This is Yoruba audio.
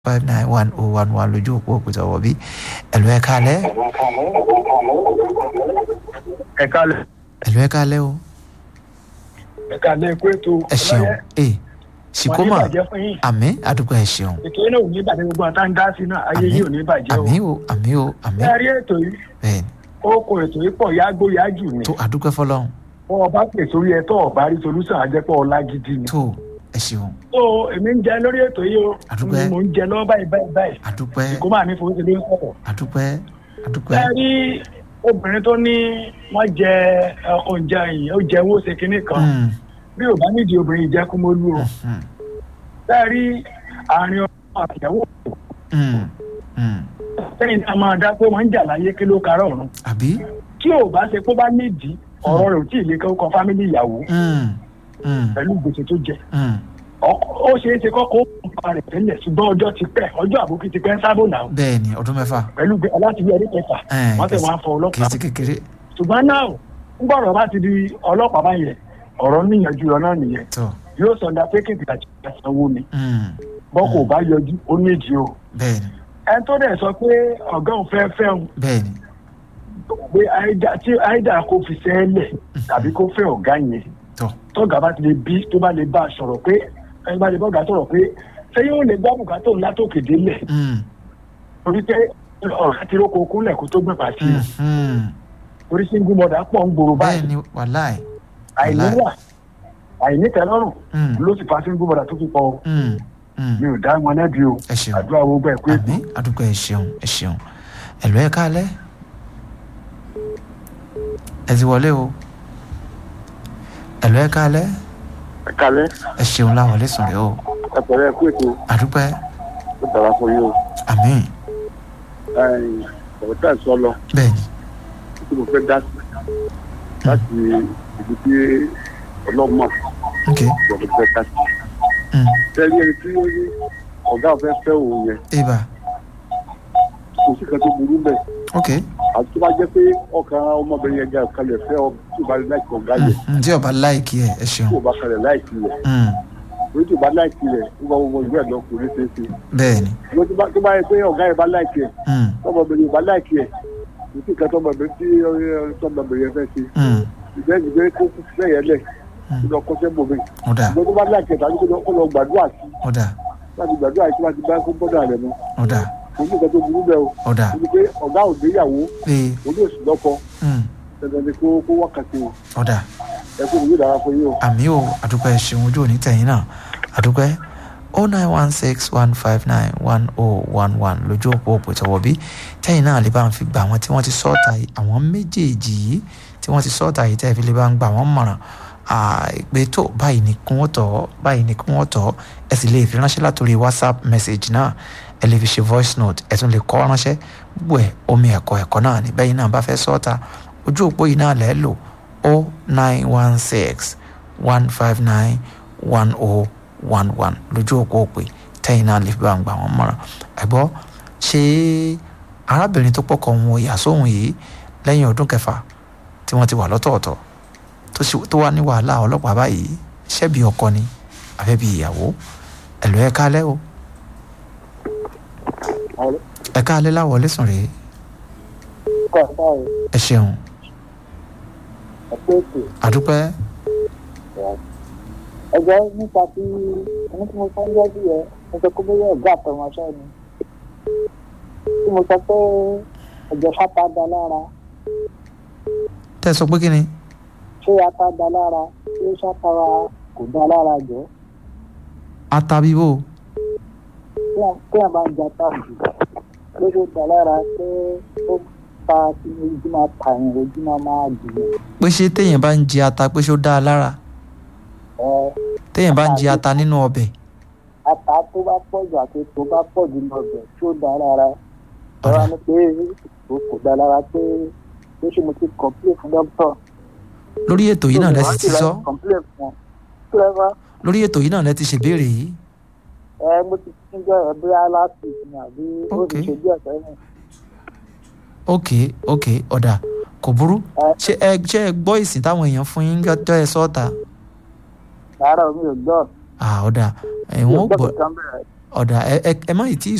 five nine one oh one one lójú òpó òkúta wọ̀ bí ẹ̀lú ẹ̀ kalẹ̀ ẹ kálẹ̀ ẹ̀lú ẹ̀ kalẹ̀ o ẹ kálẹ̀ kó ètò ẹ ṣeun ee ṣìkómà wọn ní bàjẹ́ fún yín àmì àdúgbò ẹ ṣeun ètò yìí náà ò ní bàjẹ́ gbogbo àtà ń dá sí náà ayé yìí ò ní bàjẹ́ o àmì o àmì o àmì ẹ rí ètò yìí bẹ́ẹ̀ni ó kó ètò yìí pọ̀ yágbó yájù ni tó àdúgbò fọlọ́run wọn ọba pè sórí ẹ tó ọba rí solúsàn àjẹpọ̀ ọlá gidi ni. tó ẹ ṣeun tó èmi ń jẹ lórí ètò yìí o Àdúpẹ́. mo ń jẹ lọ́wọ́ báyìí báyìí báyìí àdúpẹ́ kó máa ní fowó ṣe ló ń sọ̀rọ̀. àdúpẹ́ àdúpẹ́ ẹ rí obìnrin tó ní wọ́n jẹ ẹ, oúnjẹ yìí ó jẹ owó ṣe kinní kan Mm, bí ò bá nídìí obìnrin ìjẹkùmọ́lú o mm, ẹ rí àárín ọmọ àtìyàwó mm, mm. sẹ́yìn náà máa dá pé wọ́n ń jà láyé kí ló karọ̀ ọ̀run àbí tí ò bá ṣe kó bá nídìí ọ̀rọ̀ rẹ̀ ò tí ì lè kọ́ fámílì ìyàwó Mm, mm, pẹ̀lú gbèsè tó jẹ mm. Ọkọ- ó ṣeé ṣe kọ́kọ́ ó ń pa rẹ̀ tẹ́lẹ̀ ṣùgbọ́n ọjọ́ ti pẹ́ ọjọ́ àbókí ti pẹ́ ń sábò náà bẹ́ẹ̀ni ọdún mẹ́fà pẹ̀lú gbé aláti bí ẹni kẹfà Ẹ̀, wọ́n tẹ̀ kìí wọ́n á fọ kìí ọlọ́pàá ṣe kékeré ṣùgbọ́n náà ń gbọ́dọ̀ bá ti di ọlọ́pàá báyẹn ọ̀rọ̀ níyànjú ọ̀nà nìyẹn tó yóò sọ ọ̀dà pékìtì àti ìsanwó ni mm, bọ́ kò bá yọjú ó nídìí o bẹ́ẹ̀ni ẹni tó dẹ̀ sọ pé ọ̀gá òun fẹ́ fẹ́ òun bẹ́ẹ̀ni pé àìdá tí àìdá kò fi sẹ́ẹ̀lẹ̀ tàbí kó fẹ́ ọ̀gá yẹn tó tọ́gà bá ti lè bí tó bá lè bá a sọ̀rọ̀ pé ẹni bá lè bá ọ̀gá sọ̀rọ̀ pé ṣé yóò lè gbọ́ bùkátà òun látòkè délẹ̀ Mm, torí pé ọ̀rọ̀ ti róko kúnlẹ̀ kó tó gbé pàṣẹ mm, mm. torí single mother pọ̀ ń gbòòrò báyìí bẹ́ẹ̀ni wàláì àìníwà àìnítẹ́lọ́rùn Mm, ló sì fa single mother tó fi pọ̀ o. mm, mm. mi ò dá wọn lẹ́bi o ẹ ṣeun àdúrà wo gbà pé àmì àdúgbò ẹ ṣeun ẹ ṣeun ẹ̀lú ẹ̀ kalẹ̀ ẹ ti wọlé o ẹ̀lú ẹ̀ kalẹ̀ kalẹ ẹ ṣeun láwọlé sùn rẹ o ẹpẹrẹ kú ètò àdúpẹ́ ó dára fún yín o àmì ọ̀rọ̀ tá à ń sọ lọ bẹ́ẹ̀ni tí mo fẹ́ dá sí láti ibi tí ọlọ́mọ ok ìjọba fẹ́ dá sí. mm. tẹ́lẹ̀ ẹni tí ó ní ọ̀gá ọ̀fẹ́ fẹ́ òun yẹn ibà kò sí kan tó burú bẹ́ẹ̀ ok àti tó bá jẹ́ pé ọkàn ọmọbìnrin yẹn gan kalẹ̀ fẹ́ ọ tí ò bá láìkì ọ̀gá yẹn Mm, mm, tí ọba láìkí ẹ ẹ ṣeun tí ò bá kalẹ̀ láìkì rẹ̀ Mm, lórí tí ò bá láìkì rẹ̀ ó bá wọ́n ìwé ẹ̀ lọ kò ní ṣe é ṣe bẹ́ẹ̀ni ṣùgbọ́n tó bá- tó bá yẹ pé ọ̀gá yẹn bá láìkì ẹ̀ Mm, tọmọbìnrin ò bá láìkì ẹ̀ kò sí kan tọmọbìnrin tí ọ- tọmọbìnrin yẹn fẹ́ ṣe mm, ìgbẹ́ ìgbẹ́ kó fẹ́ yẹn lẹ̀ Mm. kó lọ kọ́sẹ́ bòmí ó dà ṣùgbọ́n tó bá láìkì ẹ̀ tàbí kó lọ- kó lọ gbàdúrà sí ó dà láti gbàdúrà sí láti bá kó bọ́dà rẹ̀ mọ́ ó dà kò sí kan tó burú bẹ́ẹ̀ o ó dà ó ní pé ọ̀gá ò gbéyàwó ee òun yóò sì lọ́kọ mm, dandan ni kó kó wákàtí o ó dà ẹ kó ìwé ìdára fún yín o. àmì o àdúpẹ́ ṣeun ojú òní tẹ̀yìn náà àdúpẹ́ o nine one six one five nine one oh one one lójú òpó òpó ìtọ́wọ́ bí tẹ̀yìn náà lè bá ń fi gbà wọ́n tí wọ́n ti sọ́ọ̀tà yìí àwọn méjèèjì yìí tí wọ́n ti sọ́ọ̀tà yìí tẹ́ẹ̀ fi lè bá ń gbà wọ́n mọ̀ràn àìpé tó báyìí ni kí wọ́n tọ̀ báyìí ni kí wọ́n tọ̀ ẹ sì lè fi ránṣẹ́ látòrí whatsapp message náà ẹ lè fi ṣe voice note ẹ tún lè kọ́ ránṣẹ́ gbogbo ẹ̀ omi ẹ̀kọ́ ẹ̀kọ́ náà ni bẹ́yìn náà bá fẹ́ sọ́ọ̀tà ojú òpó yìí náà lẹ́ẹ̀ lò o nine one six one five nine one oh one one lójú òpó òpè tẹ́yìn náà lè fi bá ń gbà wọ́n mọ̀ràn ẹ̀gbọ́ ṣé arábìnrin tó pọ̀kọ̀ wọn ìyá sóhun yìí lẹ́yìn ọdún kẹfà tí wọ́n ti wà lọ́tọ̀ọ̀tọ̀ tó sì- tó wà ní wàhálà ọlọ́pàá báyìí ṣẹ́bi ọkọ ni àbẹ́bí ìyàwó ẹ̀lú ẹ̀ kálẹ́ o ẹ̀ kálẹ́ láwọlé sùn rèé ẹ ṣeun àdúpẹ́ ẹgbẹ́ nípa tí ẹni tí mo sọ ń yọjú yẹ mo sọ pé bóyá ọ̀gá àtọmọṣẹ́ ni tí mo sọ pé ẹ̀jẹ̀ fata da lára tẹ́ ẹ sọ pé kí ni ṣé ata da lára ṣé ṣàtara kò da lára jọ atabibo tí wọn bá ń jẹ ata jù pé ṣó da lára pé ó fa kí ojú máa tàyàn ojú máa máa jìyàn pé ṣé téèyàn bá ń jẹ ata pé ṣó dáa lára ẹ téèyàn bá ń jẹ ata nínú ọbẹ̀ ata tó bá pọ̀ jù àti tó bá pọ̀ jù lọ bẹ̀ ṣó da lára ẹ wá ní pé o kò da lára pé pé ṣé mo ti kọ̀pílẹ̀ fún dókítà. lórí ètò yìí náà lẹ sì ti sọ kọ̀pílẹ̀ fún ọ. kí lẹ bá lórí ètò yìí náà lẹ ti ṣèbéèrè yìí ẹ mo ti tún jẹ́ ẹ bóyá láti ìsìn àbí ó ti Ok. ṣe díẹ̀ sẹ́yìn. ok ok ọ̀dà kò burú Ẹ. ṣé ẹ ṣé ẹ gbọ́ ìsìn táwọn èèyàn fún yín jọ ẹ sọ́ọ̀tà rárá mi ò gbọ́ ah ọ̀dà mi ò ẹ̀wọ̀n ó gbọ́ kankan bẹ̀rẹ̀ ọ̀dà ẹ ẹ ẹ má ì tí ì